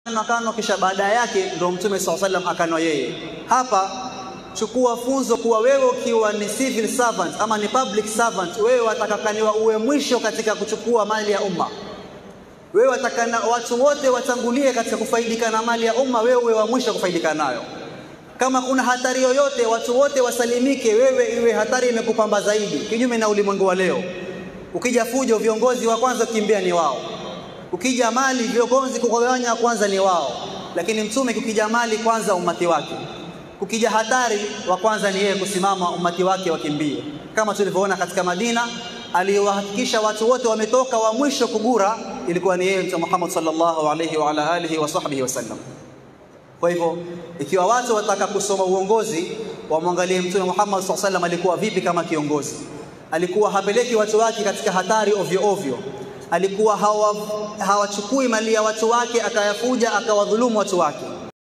akano kisha baada yake ndio Mtume SAW sallam akanwa yeye. Hapa chukua funzo kuwa wewe ukiwa ni civil servant ama ni public servant, wewe watakakaniwa uwe mwisho katika kuchukua mali ya umma. Wewe watakana watu wote watangulie katika kufaidika na mali ya umma, wewe uwe wa mwisho kufaidika nayo. Kama kuna hatari yoyote, watu wote wasalimike, wewe iwe hatari imekupamba zaidi, kinyume na ulimwengu wa leo. Ukija fujo, viongozi wa kwanza kukimbia ni wao. Ukija mali, viongozi kugawanya kwanza ni wao, lakini mtume kukija mali kwanza umati wake, kukija hatari wa kwanza ni yeye kusimama, umati wake wakimbie, kama tulivyoona katika Madina aliwahakikisha watu wote wametoka, wa mwisho kugura ilikuwa ni yeye Mtume Muhammad sallallahu alayhi wa ala alihi wa sahbihi wasallam. Kwa hivyo ikiwa watu wataka kusoma uongozi, wamwangalie Mtume Muhammad sallallahu alayhi wasallam alikuwa vipi kama kiongozi. Alikuwa hapeleki watu wake katika hatari ovyo ovyo, alikuwa hawachukui hawa mali ya watu wake akayafuja akawadhulumu watu wake